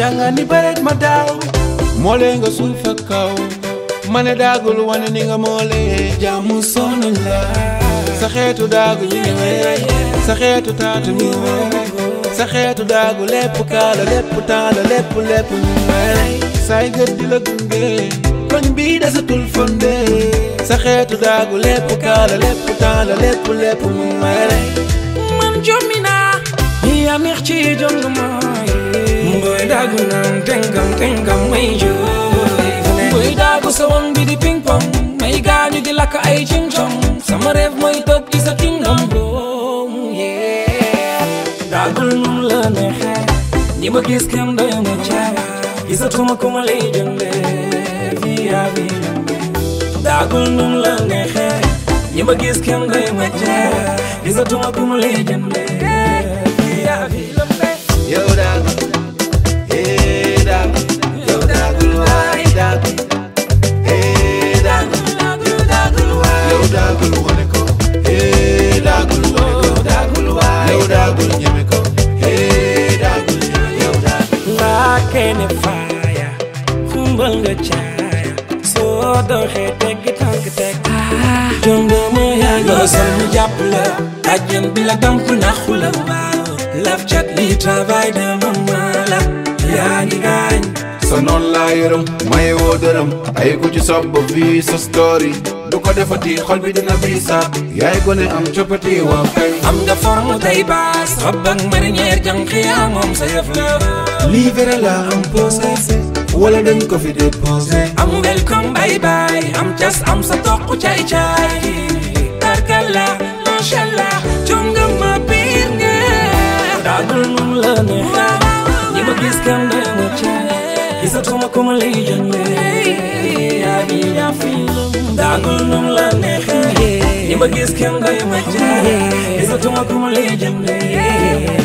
jànga ni bëreet ma daaw moolee nga suuf ak kaw ma ne daagul wane ni nga moolee jàmm sonn la sa xeetu daagu ñu ngi wey sa xeetu taatu ñu ngi wey sa xeetu daagu lépp kaala lépp taala lépp lépp ñu ngi wey say gët di la gunge koñ bii desatul fonde sa xeetu daagu lépp kaala lépp taala lépp lépp ñu ngi wey man jommi naa yaa neex ci jong mooy mboy daagu naan tengam tengam may jooy mboy daagu sa won bi di ping pong may gaañu di lakk ay cing cong sama rêve mooy toog ci sa kingdom boom yeah daagul num la neexee ñi ma gis kenn doy ma caay gisatuma ku ma lay jëndee via via daagul num la neexee ñi ma gis kenn doy ma caay gisatuma ku ma lay jëndee via via yow daagu eh daagu yow daagul waay daagu eh daagu yow daagul wane ko eh daagul wane ko daagul waay yow daagul ñeme ko eh daagul ñeme yow daagul laa kene faaya xumbal nga caaya soo doxee teggi tànk teg jongo ma yaa ngi sol mu jàpp la ajjan bi la damp naxu la laf cat li travail de maman la yaa ngi gaañ sa noon laa yërëm maye woo dërëm ay ku ci sob ba fii sa story du ko defati xol bi dina biisa yaay gone am coppati waaw kay am nga forme tay baas rob ak marinière jànq yaa moom sa yëf la lii vrai la am posé wala dañ ko fi déposé am welcome bye bye am cas am sa toq caay caay tarkalla mashallah jonga ma biir nga daagul num la neexee ñi ma gis kenn doy ma caay gisatuma ku ma lay jëndee yaa ngi yaa fi daagul num la neexee ñi ma gis kenn doy ma caay gisatuma ku ma lay jëndee